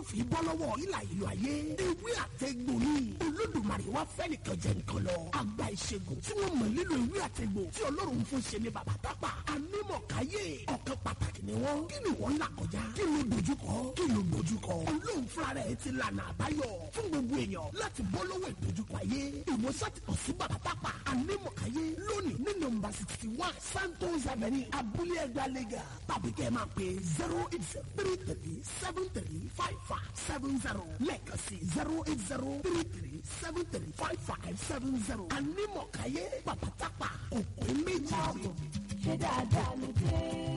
fi bọ́ lọ́wọ́ ìlà ìlú ayé ewé àtẹ̀gbò ni olódùmarè wá fẹ́ nìkan jẹ nìkan lọ àgbà ìṣègùn tí wọ́n mọ̀ nílò ewé àtẹ̀gbò tí ọlọ́run fún ṣe ní bàbá tápà anímọ̀káyé ọ̀kan pàtàkì ni wọ́n kí ni wọ́n là kọjá kí ló dojúkọ kí ló dojúkọ ọlọ́run fúnra rẹ̀ ti lànà àbáyọ fún gbogbo èèyàn láti bọ́ lọ́wọ́ ìdojúkọ ayé ìwòsàn ti kàn sí bàbá tápà anímọ̀káyé lónìí ní nọ́mbà sixty one santos avenue abúlé ẹgbàá lẹ́gà tàbí kẹ́ ẹ máa pè zero eight zero three three seven three five five seven zero lẹ́ẹ̀kan sí zero eight zero three three seven three five five seven zero anímọ̀káyé bàbá tápà òkú méjì. ṣé dáadáa ló dé.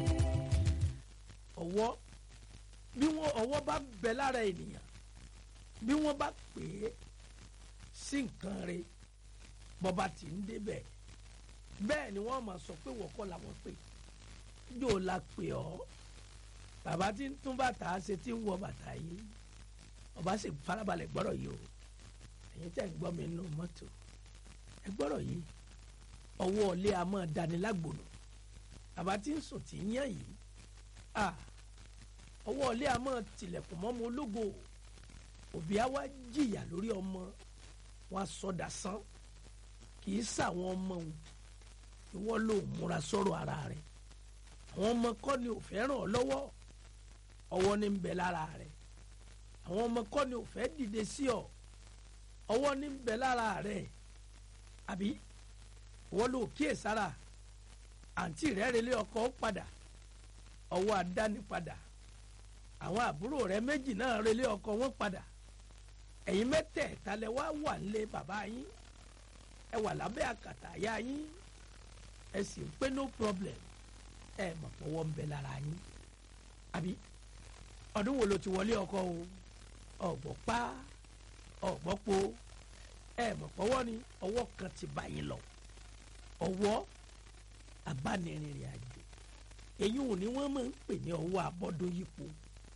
ọwọ́ bí wọ́n ọwọ́ bá bẹ lára ènìyàn bí wọ́n bá pè é sí nǹkan rẹ̀ bọ́ba tí ń débẹ̀ bẹ́ẹ̀ ni wọ́n máa sọ pé wọ́kọ́ làwọn pè yóò la pè ọ́ bàbá tí ń tún bàtà ṣe tí ń wọ bàtà yìí ọba sì farabalẹ̀ gbọ́rọ̀ yìí o ẹ̀yin tẹ̀ ń gbọ́ mi nínú mọ́tò ẹ gbọ́rọ̀ yìí ọwọ́ ilé a máa dání lágbòdo bàbá tí ń sùn tí ń yàn yìí ah ọwọ́ ilé a máa tilẹ̀kùn mọ́mọ ológo òbí á wá jìyà lórí ọmọ wọn á sọdà sán kì í sàwọn ọmọ òun ìwọ ló múra sọ̀rọ̀ ara rẹ̀ àwọn ọmọ kọ́ ni ò fẹ́ ràn ọ́ lọ́wọ́ ọwọ́ ní ń bẹ lára rẹ̀ àwọn ọmọ kọ́ ni ò fẹ́ dìde sí ọ ọwọ́ ní ń bẹ lára rẹ̀ àbí ìwọ ló kíyèsára àǹtí rẹ̀ relé ọkọ padà ọwọ́ àdáni padà àwọn àbúrò rẹ̀ méjì náà relé ọkọ wọn padà ẹ̀yin mẹ́tẹ̀ẹ̀ta lẹ wá wà nílé bàbá yín ẹ wà lábẹ́ àkàtà àyà yín ẹ sì ń pé no problem ẹ mọ̀ pọ̀wọ́ ń bẹ lára yín àbí ọdún wo ló ti wọlé ọkọ o ọ̀gbọ́ pa ọ̀gbọ́ po ẹ mọ̀ pọ̀wọ́ ni ọwọ́ kan ti bá yín lọ ọwọ́ abánirìnrìn àjò èyí ò ní wọ́n máa ń pè ní ọwọ́ abọ́dún yípo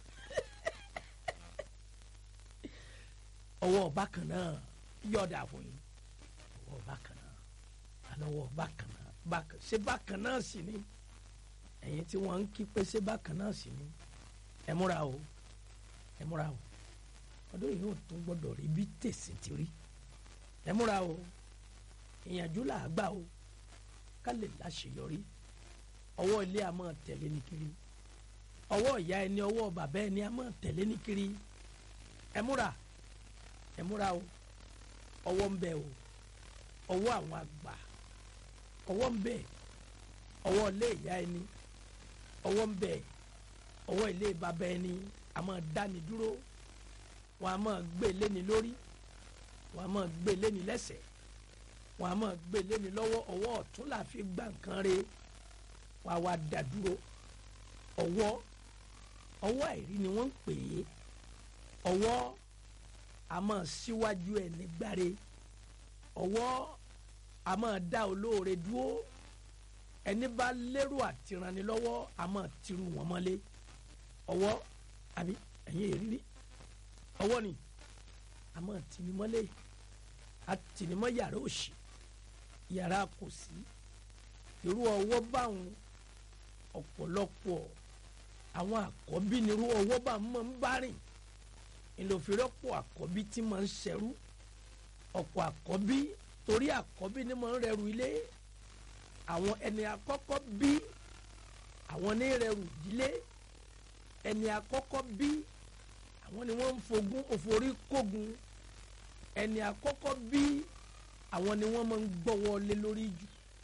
ọwọ́ bákan náà yọ̀dà fún yín ọwọ́ bákan náà alọ́wọ́ bákan náà bákan ṣé bákan náà sì ni ẹ̀yin tí wọ́n ń kí pé ṣé bákan náà sì ni ẹ múra o ẹ múra o ọdún yìí ò tún gbọ́dọ̀ rí bí tèsí ti rí ẹ múra o ìyànjú là á gbà o ká lè láṣeyọrí ọwọ́ ilé a máa tẹ̀lé ní kiri ọwọ́ ìyá ẹni ọwọ́ bàbá ẹni a máa tẹ̀lé ní kiri ẹ múra ẹ múra o ọwọ́ ń bẹ o ọwọ́ àwọn àgbà ọwọ́ ń bẹ ọwọ́ ilé ìyá ẹni ọwọ́ ń bẹ ọwọ́ ilé bàbá ẹni a máa dáni dúró wọn a máa gbé léni lórí wọn a máa gbé léni lẹ́sẹ̀ wọn a máa gbé léni lọ́wọ́ ọwọ́ ọ̀tún là fi gbà nǹkan re wọn a wá dá dúró ọwọ́ ọwọ́ àìrí ni wọ́n ń pè é ọwọ́ a máa síwájú ẹni gbáre ọwọ́ a máa dá olóore dúró ẹni bá lérò àtìrànilọ́wọ́ a máa tiru wọn mọ́lé ọwọ́ àbí ẹ̀yin èrírí ọwọ́ ni a máa tìní mọ́lé a tìní mọ́ yàrá òsì yàrá kò sí irú ọwọ́ báwọn ọ̀pọ̀lọpọ̀ àwọn àkọ́bí nírú ọwọ́ bá máa ń bá rìn ìlòfìrọ́pọ̀ àkọ́bí tí máa ń ṣẹrú ọ̀pọ̀ àkọ́bí torí àkọ́bí ni máa ń rẹrù ilé àwọn ẹni àkọ́kọ́ bí àwọn ní rẹrù ìdílé ẹni àkọ́kọ́ bí àwọn ni wọ́n ń fogún òforí kógun ẹni àkọ́kọ́ bí àwọn ni wọ́n máa ń gbọ́wọ́ lé lórí jù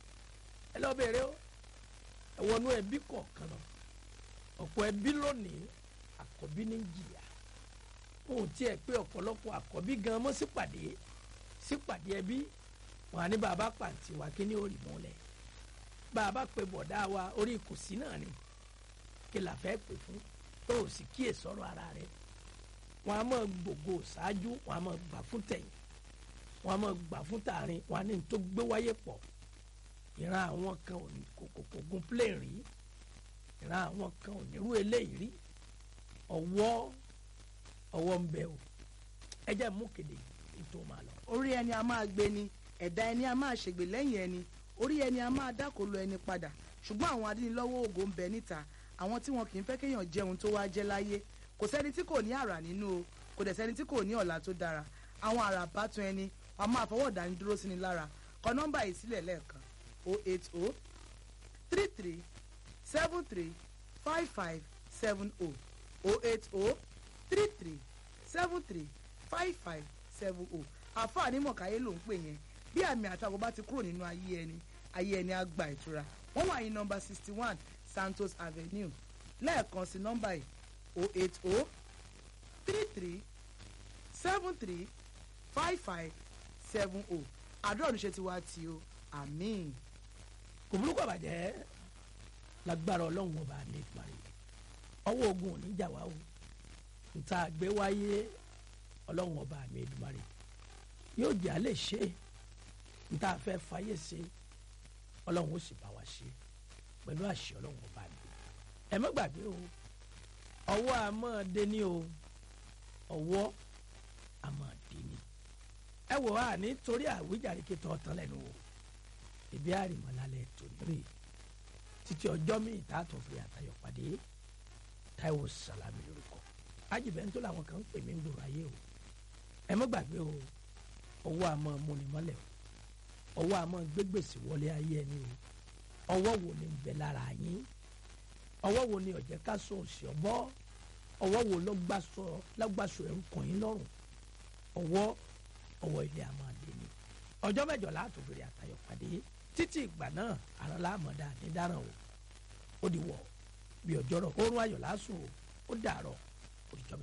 ẹ lọ́ọ́ bẹ̀rẹ̀ o ẹ̀wọ̀nú ẹbí kọ̀ọ̀kan náà ọ̀pọ̀ ẹbí lónìí àkọ́bí ní jìyà wọn ò tiẹ̀ pé ọ̀pọ̀lọpọ̀ àkọ́bí gan mọ́ sípàdé sípàdé ẹbí wọn á ní bàbá pàǹtí wa kí ni ó rí mọ́lẹ̀ bàbá pé bọ̀dá wa orí ìkùsí náà ni kí la fẹ́ pè fún tó o sì kíyè sọ̀rọ̀ ara rẹ̀ wọn á mọ̀ gbogbo ṣáájú wọn á mọ̀ gbà fún tẹ̀yìn wọn á mọ̀ gbà fún tààrin wọn á ní tó gbé wáyé pọ̀ ìran àwọn kan ò ní kòkòkò gun plane rí ìran àwọn kan ò ní rú eléyìí rí ọwọ́ ọwọ́ ń bẹ o ẹ jẹ́ mú kéde ètò máa lọ. orí ẹni a máa gbé ni ẹ̀dá ẹni a máa ṣègbè lẹ́yìn ẹni orí ẹni a máa dákòlò ẹni padà ṣùgbọ́n àwọn adínilọ́wọ́ ògo ń bẹ níta àwọn tí wọn kì í fẹ́ kéèyàn jẹun tó wáá jẹ́ láyé kò sẹ́ni tí kò ní àrà nínú o kò dẹ̀ sẹ́ni tí kò ní ọ̀la tó dára àwọn àrà bátun ẹni wàá máa fọwọ́ dání dúró sí ni lára kọ nọ́mbà yìí sílẹ̀ lẹ́ẹ̀kan 080 33 73 55 70 080 33 73 55 70 àfààní mọ̀káyé ló ń pè yẹn bí àmì àtàwọn bá ti kúrò nínú ayé ẹni ayé ẹni á gba ìtura wọ́n wà ní nọ́mbà sixty one Santos Avenue lẹ́ẹ̀kan sí nọ́mbà yìí o eight o three three seven three five five seven o àdúrà oníṣẹ́ ti wá tí o àmín. kò burúkú àbàjẹ́ lágbára ọlọ́run ọba ní ìparí ọwọ́ ogun ò ní jà wá o níta gbé wáyé ọlọ́run ọba mi Èdùmàrè yóò jẹ́ àlẹ́ ṣe níta fẹ́ fàyè ṣe ọlọ́run ó sì bá wa ṣe pẹ̀lú àṣẹ ọlọ́run ọba mi ẹ má gbàgbé o ọwọ́ a máa dé ní o ọwọ́ a máa dé ní ẹ wò á nítorí àwíjàre kí tọ́ tán lẹ́nu o ìbí àrìmọ́lálẹ̀ torí rè títí ọjọ́ mi ìta tó fi àtayọ̀ pàdé Táíwò Sàlámì lórúkọ ajibẹ́ntó làwọn kan ń pè mí ń gbòòrò ayé o ẹ má gbàgbé o ọwọ́ a máa múni mọ́lẹ̀ o ọwọ́ a máa gbégbèsè wọlé ayé ẹni o ọwọ́ wo ni ń bẹ lára yín ọwọ́ wo ni ọ̀jẹ̀ ká sọ òsì ọ̀bọ́ ọwọ́ wo ló gbàsọ lágbàsọ ẹ̀rù kàn yín lọ́rùn ọwọ́ ọwọ́ ilé a máa lé ní ọjọ́ mẹ́jọ láàtò fèrè àtayọ̀ pàdé títí ìgbà náà àrà láàmọ̀dá ní dáràn o ó di wọ̀ bí ọjọ́ rọ̀ oorun ayọ̀ lásùn o ó dàrọ̀ òdìjọ́ mẹ́jọ.